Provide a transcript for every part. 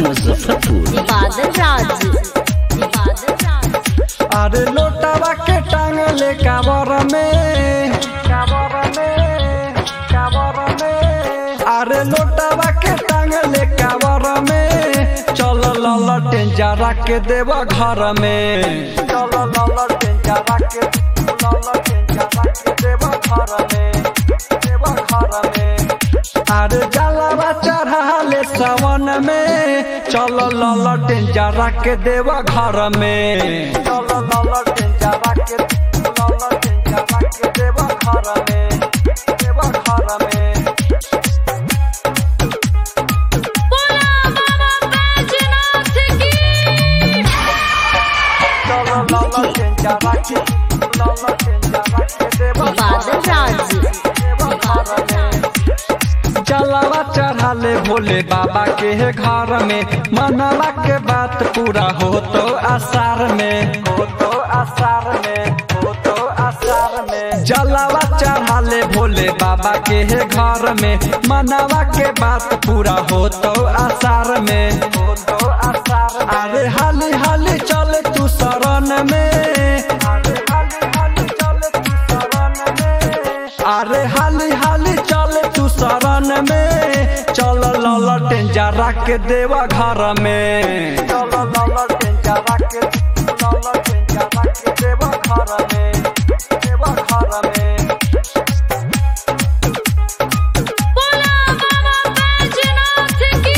मुजफ्फरपुर बादल राज बादल राज अरे लोटावा के टांगले काबर में काबर में काबर में अरे लोटावा के टांगले काबर में चल ललटें जरा के देव घर में चल ललटें जरा के ललटें जरा के देव घर में देव घर में अरे जलावा चढ़ाले सावन में चल ललटें जरा के देव घर में चल ललटें जरा के ललटें जरा के देव घर में देव घर में बोला बाबा बैजनाथ की चल ललटें जरा के ललटें जरा के देव बादल राज देव घर में जलावा चढ़ाले भोले बाबा के घर में मनवा के बात पूरा हो तो आसार में हो तो आसार में हो तो आसार में जलावा चढ़ाले भोले बाबा के घर में मनवा के बात पूरा हो तो आसार में हो तो आसार अरे हाली हाली चल तू शरण में अरे हाली हाली चल तू शरण में अरे हाली हाली चल तू शरण में चल ललटें जरा के देवा घर में चल ललटें जरा के ललटें जरा के देवा घर में देवा घर में बोला बाबा बैजनाथ की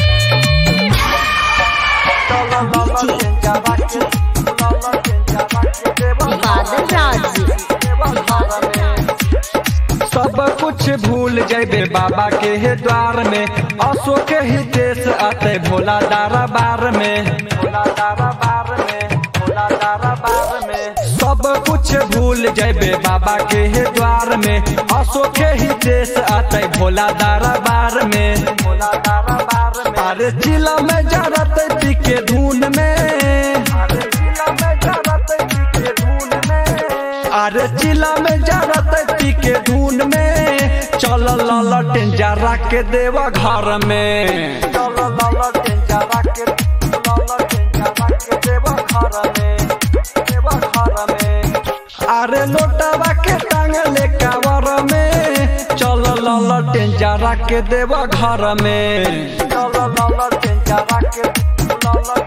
चल ललटें जरा के ललटें जरा के देवा बादल राज देवा घर में सब कुछ भूल जैबे बाबा के हे द्वार में अशोक ही देश आते भोला दारा बार में भोला दारा बार में भोला दारा बार में सब कुछ भूल जैबे बाबा के हे द्वार में अशोक ही देश आते भोला दारा बार में भोला दारा बार में अरे जिला में जरत पी के धुन में अरे जिला में जरत पी के धुन में अरे चिला में जरत पी के धुन में चल ललटें जरा के देवा घर में चल ललटें जरा के ललटें जरा के देवा घर में देवा घर में अरे लोटावा के टांगले कावर में चल ललटें जरा के देवा घर में चल ललटें जरा के ललटें